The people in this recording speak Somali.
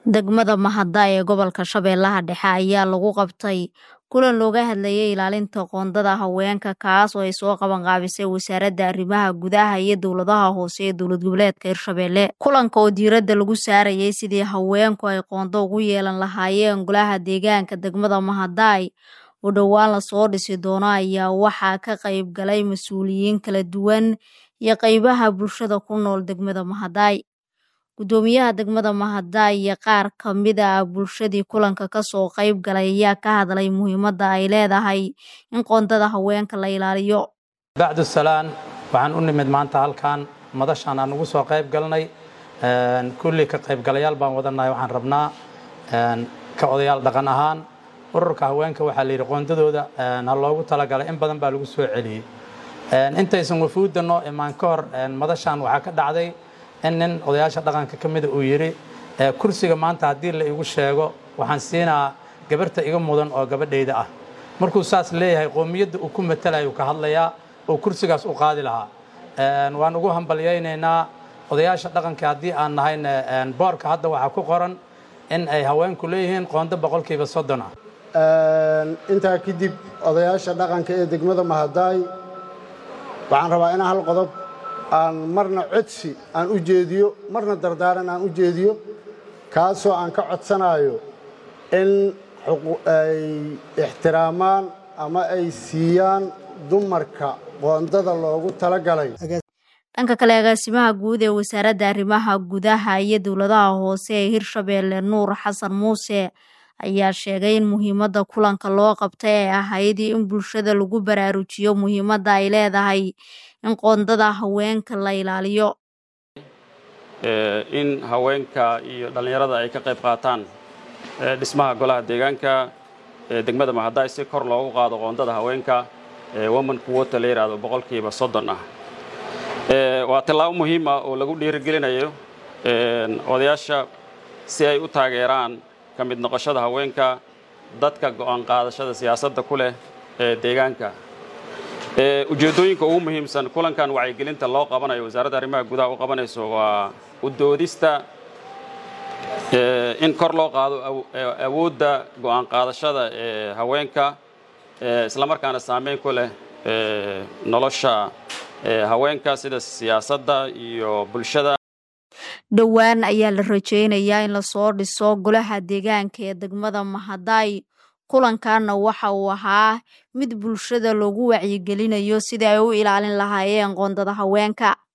Degmada Mahada ee gobolka Shabeellaha Dhexe ayaa lagu qabtay kulan looga hadlayay ilaalinta qoondada haweenka kaas oo ay soo qaban qaabisay wasaaradda arrimaha gudaha iyo dowladaha hoose ee dowlad goboleedka Hirshabelle kulanka oo diiradda lagu saarayay sidii haweenku ay qoondo ugu yeelan lahaayeen golaha deegaanka degmada Mahaday oo dhowaan lasoo dhisi doono ayaa waxaa ka qayb galay mas-uuliyiin kala duwan iyo qaybaha bulshada ku nool degmada Mahaday gudoomiyaha degmada Mahaday iyo qaar ka mid ah bulshadii kulanka kasoo qayb galay ayaa ka hadlay muhiimadda ay leedahay in qoondada haweenka la ilaaliyo bacdu salaan waxaan u nimid maanta halkan madashaan aan ugu soo qayb galnay kulli ka qaybgalayaal baan wadanahay waxaan rabnaa ka odayaal dhaqan ahaan ururka haweenka waxaa la yidhi qoondadooda ha loogu talagalay in badan baa lagu soo celiyey intaysan wafuudda noo imaan ka hor madashaan waxaa ka dhacday in nin odayaasha dhaqanka ka mida uu yidhi kursiga maanta haddii la igu sheego waxaan siinaa gabarta iga mudan oo gabadhayda ah markuu saas leeyahay qoomiyadda uu ku matalayo ka hadlayaa oo kursigaas u qaadi lahaa waan ugu hambalyaynaynaa odayaasha dhaqanka haddii aan nahayna boorka hadda waxaa ku qoran in ay haweenku leeyihiin qoondo boqolkiiba soddon ah intaa kadib odayaasha dhaqanka ee degmada Mahaday waxaan rabaa inaan hal qodob aan marna codsi aan u jeediyo marna dardaaran aan u jeediyo kaasoo aan ka codsanayo in ay ixtiraamaan ama ay siiyaan dumarka qoondada loogu talagalay dhanka kale agaasimaha guud ee wasaaradda arrimaha gudaha iyo dowladaha hoose ee hirshabelle nuur xasan muuse ayaa sheegay in muhiimadda kulanka loo qabtay ay ahayd in bulshada lagu baraarujiyo muhiimadda ay leedahay in qoondada haweenka la ilaaliyo in haweenka iyo dhallinyarada ay ka qayb qaataan dhismaha golaha deegaanka ee degmada mahaday si kor loogu qaado qoondada haweenka woman quota la yidhaahdo boqolkiiba soddon ah waa tallaabo muhiim ah oo lagu dhiirigelinayo odayaasha si ay u taageeraan ka mid noqoshada haweenka dadka go'aan qaadashada siyaasadda ku leh ee deegaanka ujeeddooyinka ugu muhiimsan kulankan wacyigelinta loo qabanayo wasaaradda arrimaha gudaha u qabanayso waa u doodista in kor loo qaado awoodda go'aan qaadashada ee haweenka islamarkaana saameyn ku leh nolosha haweenka sida siyaasadda iyo bulshada dhowaan ayaa la rajeynayaa in lasoo dhiso golaha deegaanka ee degmada mahaday kulankanna waxa uu ahaa mid bulshada loogu wacyigelinayo sidii ay u ilaalin lahaayeen qoondada haweenka